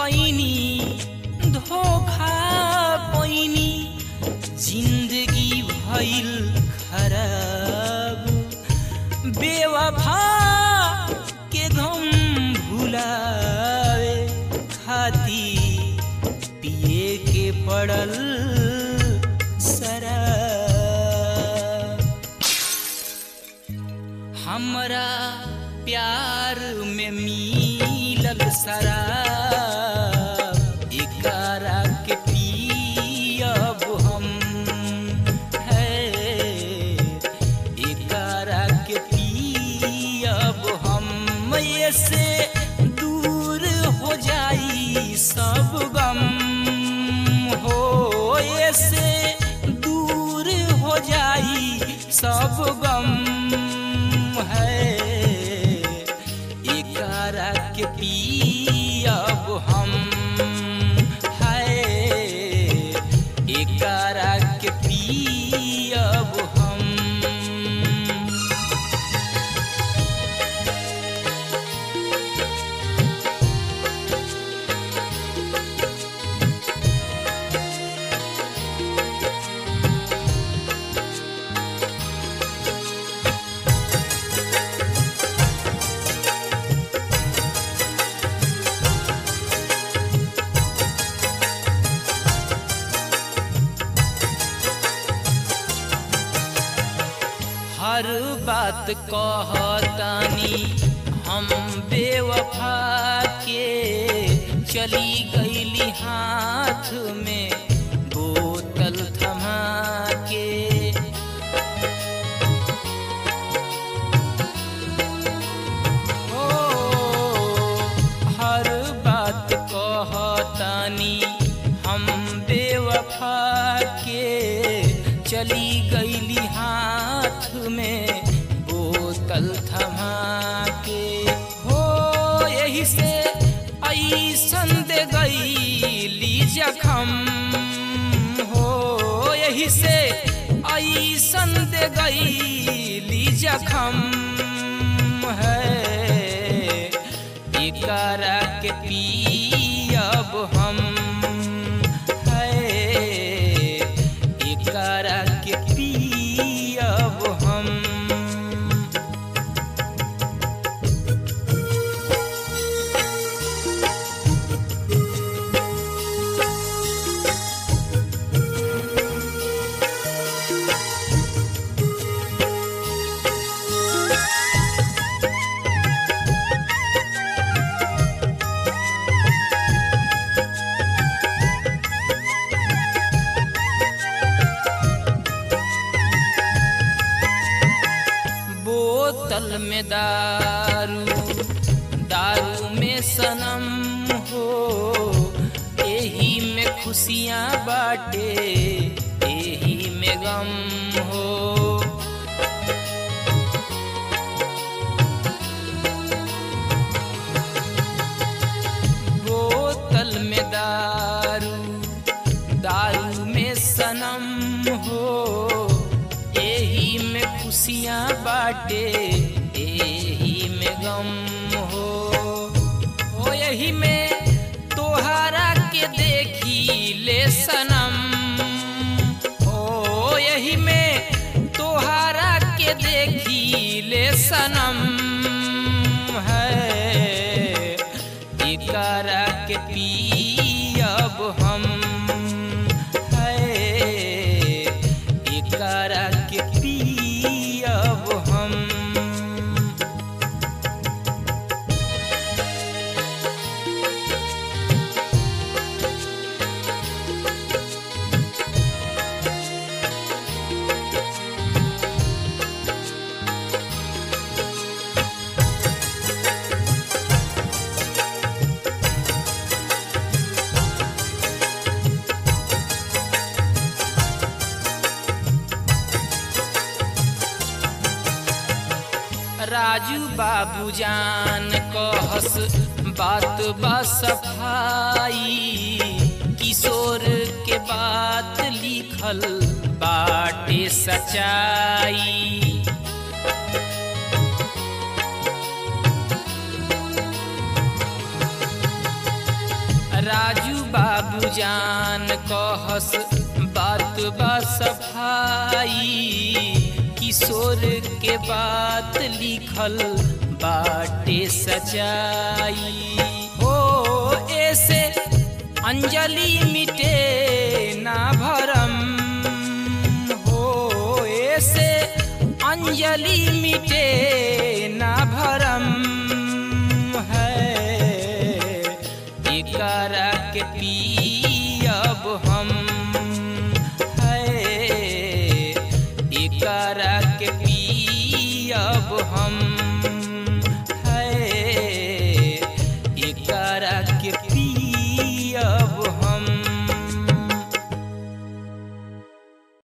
कैनी धोखा पैनी जिंदगी भइल खराब बेवफा के गम भुलावे खाती पिए के पड़ल शराब हमरा प्यार में मिलल शराब एकरा के पियब हम है एकरा के पियब हम से दूर हो जाई सब गम हो से दूर हो जाई सब गम है एकरा के पियब हम है एकरा के पियब हम हर बात कहतानी हम बेवफा के चली गईली हाथ में बोतल थमा के ओ हर बात कहतानी हम बेवफा के चली गईली हाथ में बोतल थमा के हो यही से ऐसन दे गईली जखम हो यही से ऐसन दे गईली जखम है एकरा के पियब हम है एकरा के पियब हम बोतल में दारू दारू में सनम हो एही में खुशियाँ बाटे एही में गम हो बोतल में दारू दारू में सनम हो एही में खुशियाँ बाटे एही में गम हो ओ यही में तोहरा के देखी ले सनम ओ यही में तोहरा के देखी ले सनम है एकरा के पियब हम है एकरा के पियब हम राजू बाबू जान कहस बात बा सफाई किशोर के बात लिखल बाटे सच्चाई बाबूजान कहस बात बा सफाई किशोर के बात लिखल बाटे सचाई हो ऐसे अंजलि मिटे ना भरम हो ऐसे अंजलि मिटे ना भरम है एकरा के पियब हम है एकरा के पियब हम